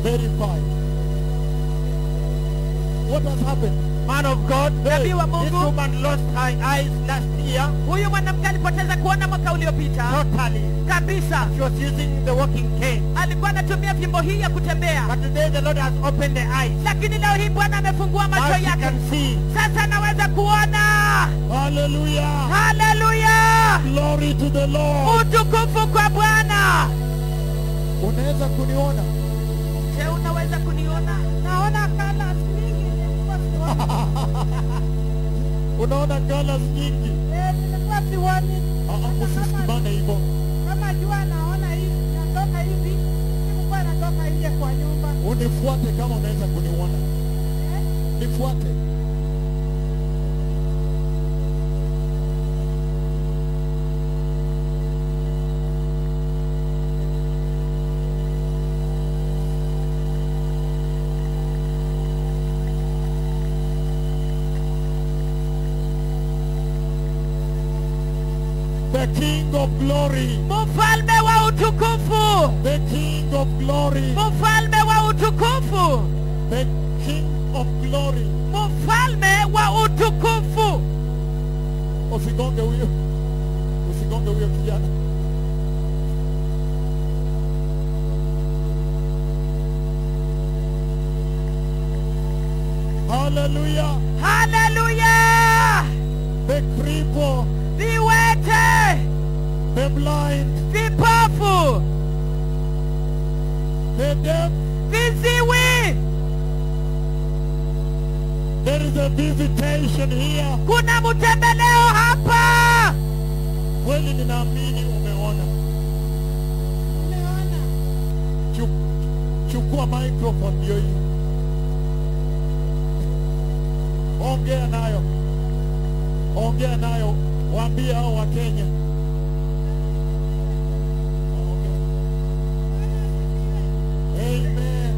verified. What has happened? Man of God, Nabii wa this Mungu. woman lost her eyes last year huyu mwanamke alipoteza kuona mwaka uliopita totally. kabisa She was using the walking cane. alikuwa anatumia fimbo hii ya kutembea But today the Lord has opened the eyes. lakini leo hii bwana amefungua Now macho she yake can see. sasa anaweza kuona Hallelujah. haleluya Glory to the Lord. utukufu kwa bwana Unaweza kuniona? je unaweza kuniona naona kala mingi Unaona colors nyingi? nilikuwa siwani Ah, ah, Usisimame hivyo. kama jua naona hivi natoka hivi sikukuwa natoka nje kwa nyumba Unifuate kama unaweza kuniona. Nifuate. The King of Glory. mfalme wa utukufu The King of Glory. mfalme wa utukufu The King of Glory. mfalme wa utukufu Usigonge huyo. Usigonge huyo kijana. Hallelujah. haleluya The cripple, viwete the blind, vipofu the deaf. viziwi There is a visitation here. kuna mtembeleo hapa Kweli ninaamini umeona. Chu- Chukua microphone ndio hii. Ongea nayo. Ongea nayo. Waambie hao wa Kenya. Ongea. Amen.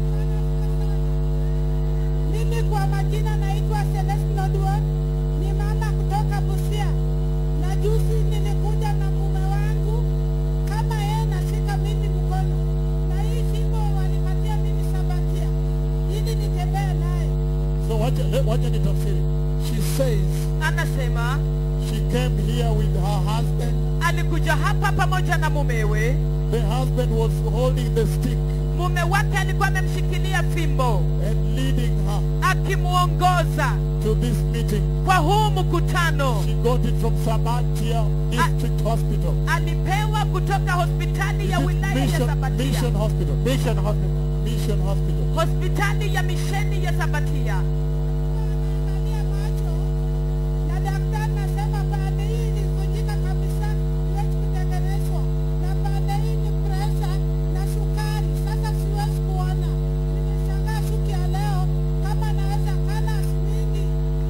Mimi kwa majina naitwa Celestine Oduor, ni mama kutoka Busia, na juzi nilikuja na mume wangu kama yeye nashika mimi mkono, na hii fimbo walipatia mimi sabatia ili nitembee naye. So wacha, le- wacha nitafsiri. She says anasema she came here with her husband. alikuja hapa pamoja na mumewe The husband was holding the stick mume wake alikuwa amemshikilia fimbo and leading her akimwongoza to this meeting. kwa huu mkutano She got it from Sabatia District Hospital. alipewa kutoka hospitali ya Is it wilaya ya Mission, sabatia Mission Hospital. Mission hospital. Mission Hospital. hospitali ya misheni ya sabatia Angalia macho na daktari nasema baada hii ilivunjika kabisa, siwezi kutengenezwa, na baada hii ni presha na sukari, sasa siwezi kuona. Nimeshangaa siku ya leo kama naweza kala mingi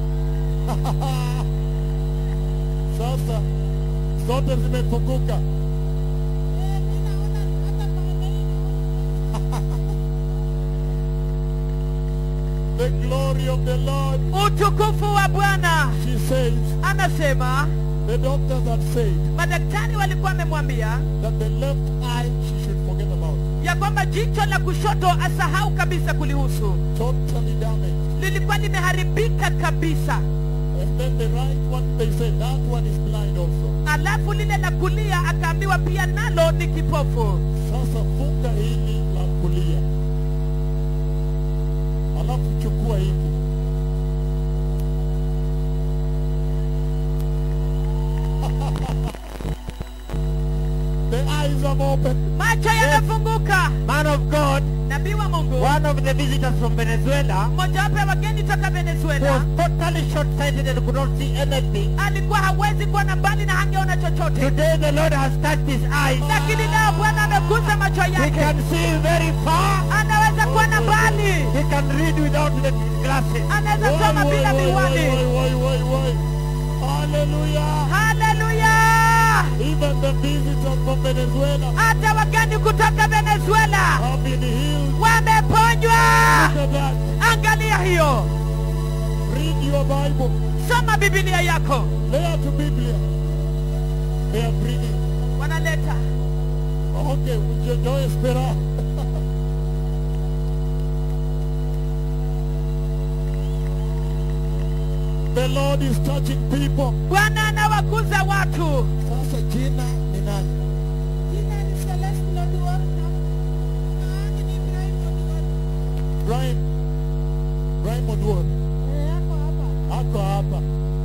Sasa zote zimefunguka. Eh, mi naona hata baada hii naona. The glory of the Lord. utukufu wa bwana She says, anasema the doctors had said madaktari walikuwa wamemwambia that the left eye she should forget about. ya kwamba jicho la kushoto asahau kabisa kulihusu Totally damaged. lilikuwa limeharibika kabisa And then the right one, they said, that one is blind also. alafu lile la kulia akaambiwa pia nalo ni kipofu Sasa funga hili la kulia, alafu chukua hiki. The eyes have opened. macho yamefunguka Man of God, nabii wa mungu one of the visitors from Venezuela mmojawapo ya wageni toka was venezuela totally short-sighted and could not see anything. alikuwa hawezi kuona mbali na hangeona chochote Today the Lord has touched his eyes. lakini leo bwana ameguza macho He yake can see very far. anaweza kuona mbali He can read without the glasses. anaweza Woi, soma woi, bila woi, miwani woi, woi, woi, woi. Hallelujah. haleluya Even the visitors from Venezuela hata wageni kutoka venezuela have been healed. wameponywa Look at that. angalia hiyo Read your Bible. soma bibilia yako Lea to Biblia. They are bringing. wanaleta Okay, yo, yo espera. The Lord is touching people. bwana anawaguza watu Sasa jina ni nani? Jina ni Celestine Oduor na maana ni Ibrahim Oduor. Brian. Brian Oduor. Eh, ako hapa. Ako hapa.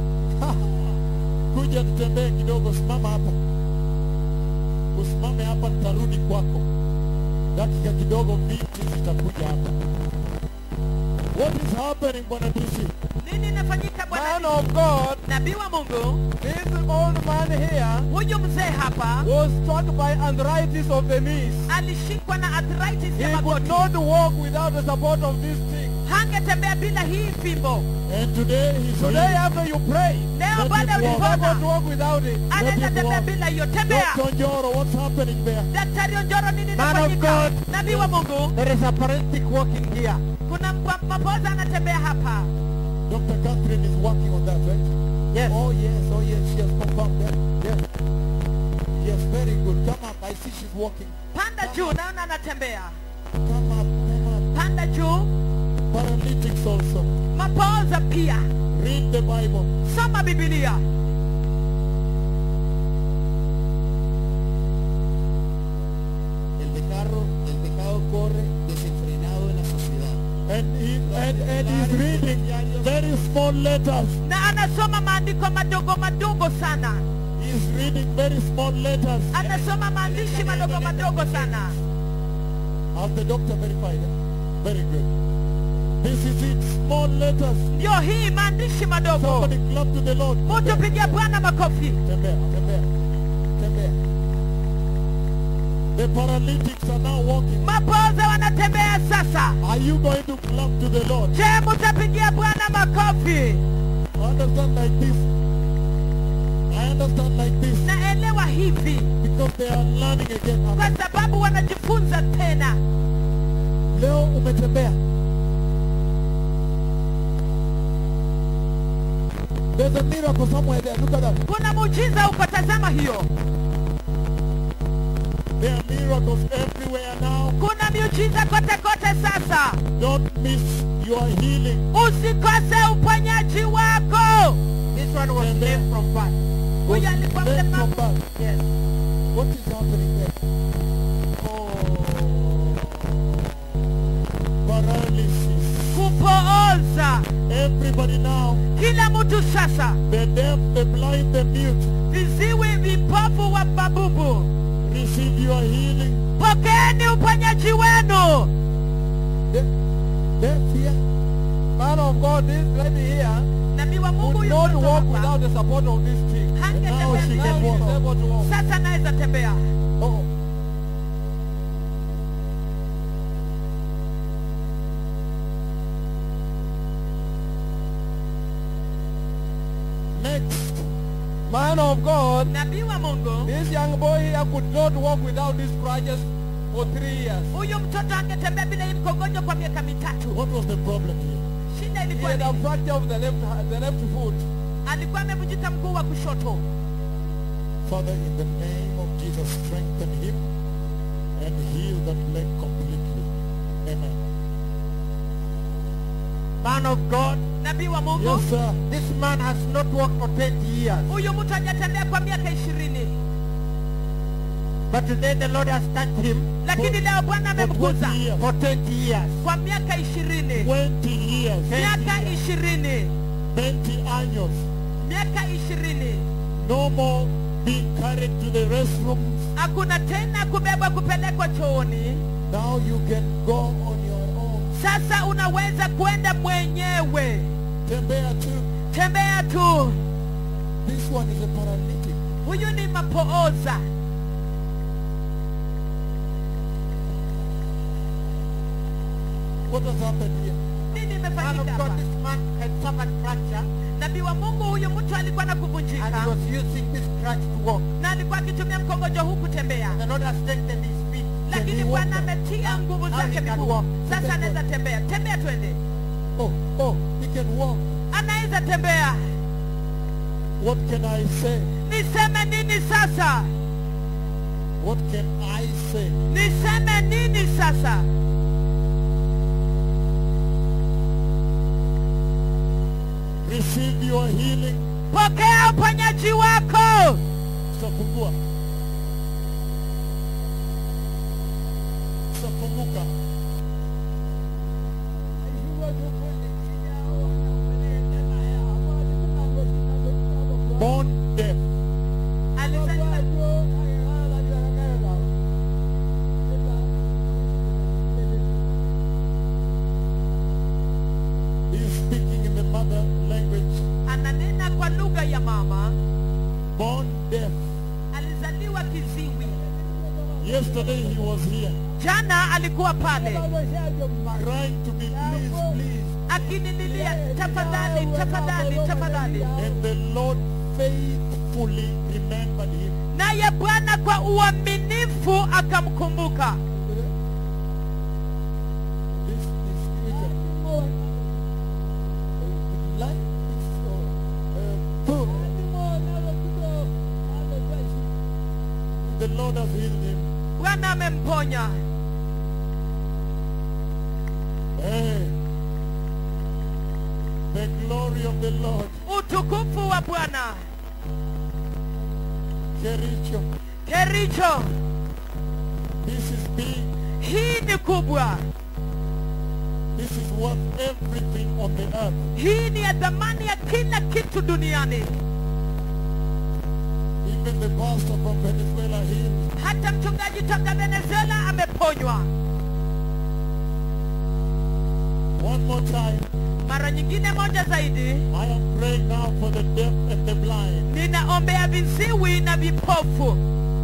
Kuja tutembee kidogo, simama hapa. Usimame hapa, nitarudi kwako. Dakika kidogo, binti zitakuja hapa. What is happening, Bwana Tisi? nini inafanyika Man bwana of God, nabii wa mungu this old man here huyu mzee hapa was struck by arthritis of the knees. alishikwa na arthritis ya He could magoti not walk without the support of this thing. hangetembea bila hii fimbo And today he's Today healed. after you pray, leo Let baada ya him walk. you cannot ulipona walk without it. anaweza him tembea walk. bila hiyo tembea Dr. Njoro, what's happening there? daktari onjoro nini Man of inafanyika God. nabii wa mungu There is a paralytic walking here. kuna mpa- mapoza anatembea hapa Dr. Catherine is working on that, right? Yes. Oh, yes, oh, yes, she has confirmed that. Yes. Yes, very good. Come up. I see she's walking. panda juu naona anatembea Come up, come panda juu up. Paralytics also. mapoza pia Read the Bible. soma bibilia El pecado, el pecado corre desenfrenado en la sociedad. And, he, and, and he's reading very small letters. na anasoma maandiko madogo madogo sana He's reading very small letters. anasoma maandishi madogo madogo sana Has the doctor verified it? Very good. This is it. Small letters. ndio hii maandishi madogo Somebody clap to the Lord. mtu pigia bwana makofi Tembea, tembea, tembea. The paralytics are now walking. mapoza wanatembea sasa Are you going to clap to the Lord? je mutapigia bwana makofi I understand like this. I understand like this naelewa hivi because they are learning again. kwa sababu wanajifunza tena Leo umetembea. There's a miracle somewhere there. Look at that. kuna muujiza uko tazama hiyo There are miracles everywhere now. kuna miujiza kote kote sasa Don't miss your healing. usikose uponyaji wako This one was Tembea. lame from birth. huyu alikuwa Dead from mlemavu birth. Yes. What is happening there? Oh, paralysis. kupooza Everybody now, kila mtu sasa the deaf, the blind, the mute, viziwi vipofu wa babubu receive your healing. pokeeni uponyaji wenu Deaf, deaf here. Man of God, this lady here nabii wa mungu could huyu not mtoto walk hapa, without the support of this thing. now she hangetembea Now can she walk. is able to walk. sasa naweza tembea Oh. Next, Man of God, nabii wa mungu this young boy here could not walk without these crutches for three years. huyu mtoto angetembea bila hii mkongojo kwa miaka mitatu what was the problem here? shida He ilikuwa had a nini fracture of the left, the left foot. alikuwa amevunjika mguu wa kushoto Father, in the name of Jesus, strengthen him and heal that leg completely. Amen. Man of God, nabii wa mungu Yes, sir. this man has not walked for 20 years. huyu mtu hajatembea kwa miaka ishirini But today the Lord has touched him lakini leo bwana For 20 amemguza years. for 20 years. kwa miaka ishirini 20 years. miaka ishirini 20 años. miaka ishirini No more being carried to the restrooms. hakuna tena kubebwa kupelekwa chooni Now you can go on your own. sasa unaweza kwenda mwenyewe Tembea too. tembea tu This one is a paralytic. huyu ni mapooza What has happened here? nini Man of imefanyika God, hapa this man had suffered fracture nabii wa mungu huyu mtu alikuwa na and he kuvunjika was using this crutch to walk. na alikuwa akitumia mkongojo huu kutembea The Lord has strengthened his feet. lakini he walk bwana now? ametia nguvu Now zake he can miguu walk. sasa anaweza tembea tembea twende Oh, oh, he can walk. anaweza tembea What can I say? niseme nini sasa What can I say? niseme nini sasa Receive your healing. pokea uponyaji wako Tutafungua. Tutafunguka. Born deaf. Alizaliwa- He is speaking in the mother language. ananena kwa lugha ya mama Born deaf. alizaliwa kiziwi Yesterday he was here jana alikuwa pale crying to me, please, please. akinililia tafadhali tafadhali tafadhali And the Lord faithfully remembered him. naye bwana kwa uaminifu akamkumbuka This is spiritual. Life is so uh, full. The Lord has healed him. bwana amemponya Hey. The glory of the Lord. utukufu wa bwana Kericho. kericho This is big. hii ni kubwa This is worth everything on the earth. hii ni ya dhamani ya kila kitu duniani Even the pastor from Venezuela healed. hata mchungaji toka venezuela ameponywa One more time. mara nyingine moja zaidi I am praying now for the deaf and the blind. ninaombea viziwi na vipofu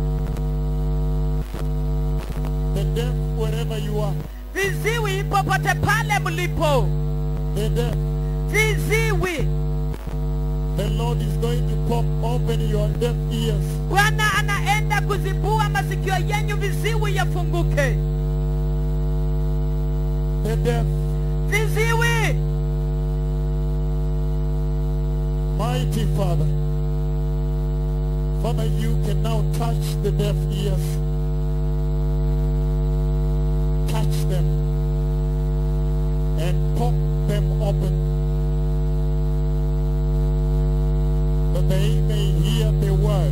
The deaf wherever you are. viziwi popote pale mlipo The deaf. viziwi The Lord is going to pop open your deaf ears. bwana anaenda kuzibua masikio yenyu viziwi yafunguke The deaf. viziwi Mighty Father. Father, you can now touch the deaf ears. Touch them and pop them open. That they may hear the word.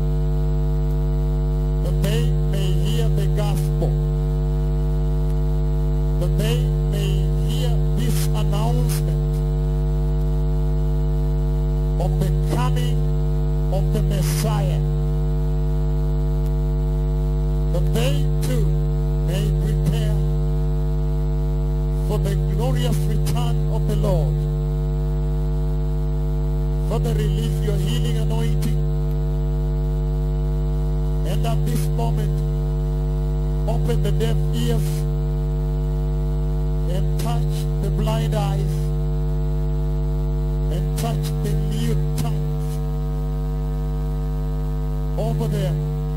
That they may hear the gospel. That they may hear this announcement of the coming of the Messiah. That they too may prepare for the glorious return of the Lord. Father, release your healing anointing. And at this moment, open the deaf ears and touch the blind eyes and touch the mute tongues over there.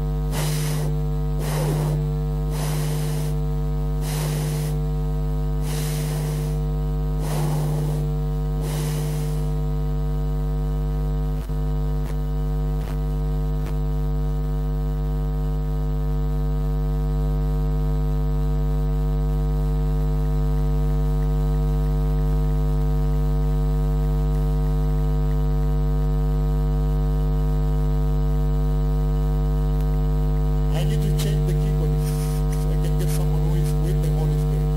I need to change the keyboardist so I can get someone who is with the Holy Spirit.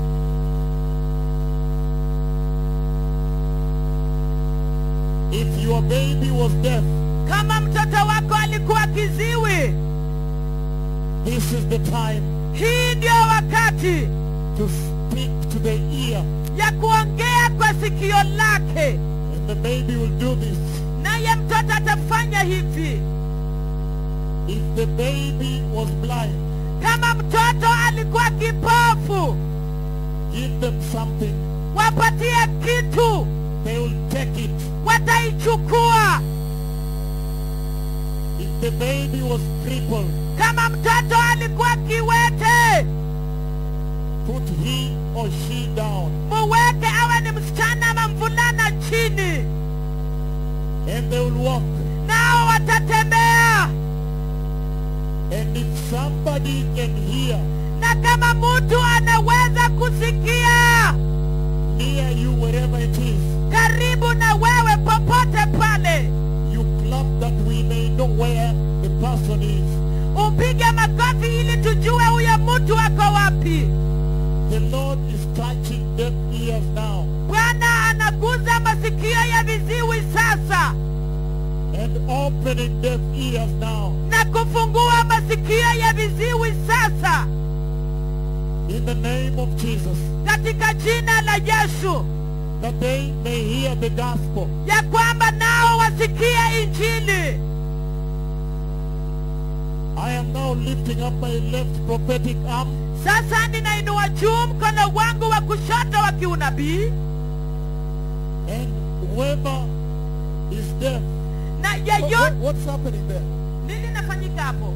If your baby was deaf, kama mtoto wako alikuwa kiziwi this is the time hii ndio wakati to speak to the ear. ya kuongea kwa sikio lake And the baby will do this. naye mtoto atafanya hivi If the baby was blind, kama mtoto alikuwa kipofu give them something. wapatie kitu They will take it. wataichukua If the baby was crippled, kama mtoto alikuwa kiwete put he or she down. muweke awe ni msichana ama mvulana chini And they will walk. nao watatembea And if somebody can hear na kama mtu anaweza kusikia near you wherever it is, karibu na wewe popote ears now bwana anaguza masikio ya viziwi sasa and opening deaf ears now. na kufungua masikio ya viziwi sasa In the name of Jesus, katika jina la yesu that they may hear the gospel. ya kwamba nao wasikie injili I am now lifting up my left prophetic arm sasa ninainua juu mkono wangu wa kushoto wa kiunabii and whoever is deaf, na What- yeyote what- what's happening there? nini nafanyika hapo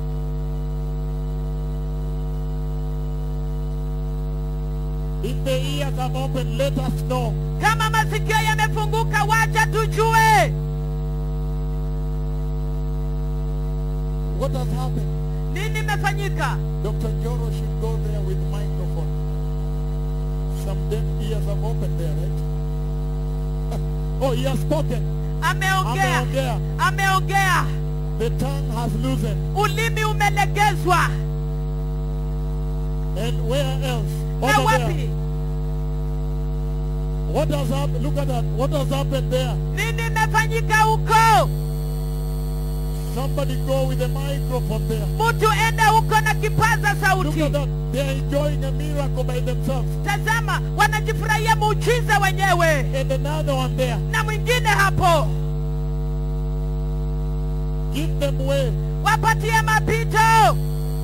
If the ears have opened, let us know. kama masikio yamefunguka wacha tujue What has happened? nini imefanyika Dr. Joro should go there with microphone. Some deaf ears have opened there, right? oh, he has spoken. ameongea Ameongea. ameongea The tongue has loosened. ulimi umelegezwa And where else? na Over wapi there. What has happened? Look at that. What has happened there? nini imefanyika huko Somebody go with a microphone there. mtu enda huko na kipaza Look sauti at that. They are enjoying a miracle by themselves. tazama wanajifurahia muujiza wenyewe And another one there. na mwingine hapo Give them way. wapatie mapito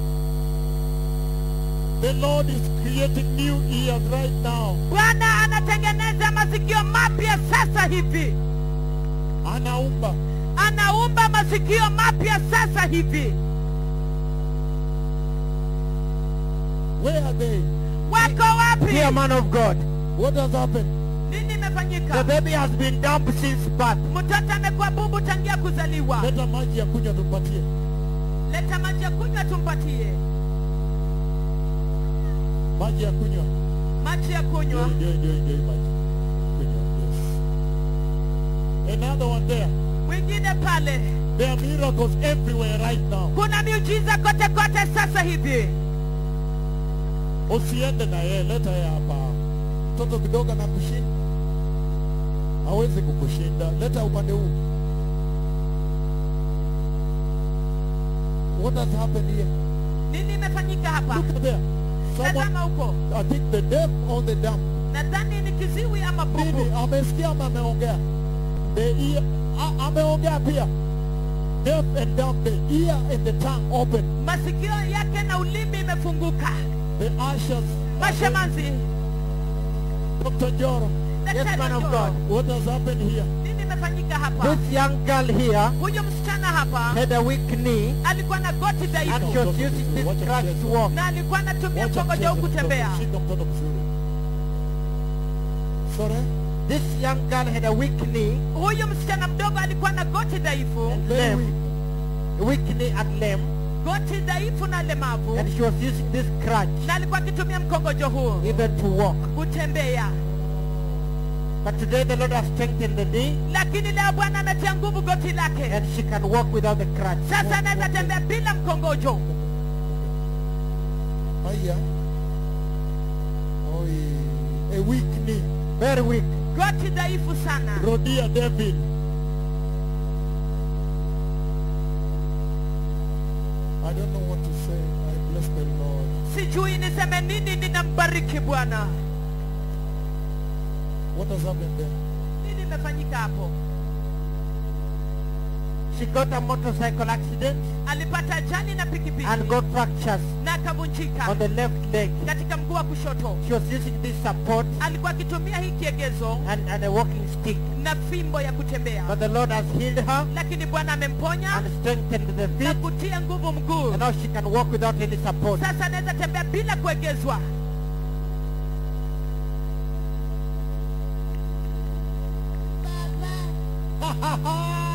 The Lord is creating new ears right now. bwana anatengeneza masikio mapya sasa hivi Anaumba. anaumba masikio mapya sasa hivi Where are they? wako wapi Dear man of God, What has happened? nini the imefanyika baby has been dumb since birth. mtoto amekuwa bubu tangia kuzaliwa Leta maji ya kunywa tumpatie. leta maji ya kunywa tumpatie Maji ya kunywa. maji ya Ndio, kunywa ndio, ndio, ndio hii maji. Kunywa, yes. Another one there. mwingine pale There are miracles everywhere right now. kuna miujiza kote kote sasa hivi Usiende na yeye, leta yeye hapa. Mtoto kidogo na kushinda. Hawezi kukushinda. Leta upande huu. What has happened here? nini imefanyika hapa Look at there. Someone, tazama huko I think the deaf or the dumb. nadhani ni kiziwi ama Nini? bubu Amesikia ama ameongea? The ear, a- ameongea pia. Deaf and dumb, the ear and the tongue open. masikio yake na ulimi imefunguka The ashes. mashemanzi Dr. Joro, Daktari man of Njoro, God. what has happened here? nini imefanyika hapa This young girl here huyu msichana hapa had a weak knee alikuwa na goti and dhaifu she was using this crutch to walk. na alikuwa anatumia Wacha mkongojo huu mcheze kutembea mtoto, shika mtoto vizuri. Sorry? This young girl had a weak knee huyu msichana mdogo alikuwa na goti dhaifu and Very limb, weak. a weak knee and limb, goti dhaifu na lemavu and she was using this crutch na alikuwa akitumia mkongojo huu even to walk. kutembea But today the Lord has strengthened the knee lakini leo bwana ametia nguvu goti lake and she can walk without the crutch. sasa anaweza tembea bila mkongojo Haya. Oi. A weak knee. Very weak. goti dhaifu sana Rodia David. I don't know what to say. I bless the Lord. sijui niseme nini ninambariki bwana What has happened there? nini imefanyika hapo She got a motorcycle accident alipata ajali na pikipiki and got fractures na akavunjika on the left leg. katika mguu wa kushoto She was using this support alikuwa akitumia hii kiegezo and, and a walking stick. na fimbo ya kutembea But the Lord has healed her lakini bwana amemponya and strengthened the na feet kutia nguvu mguu and now she can walk without any support. sasa anaweza tembea bila kuegezwa Baba,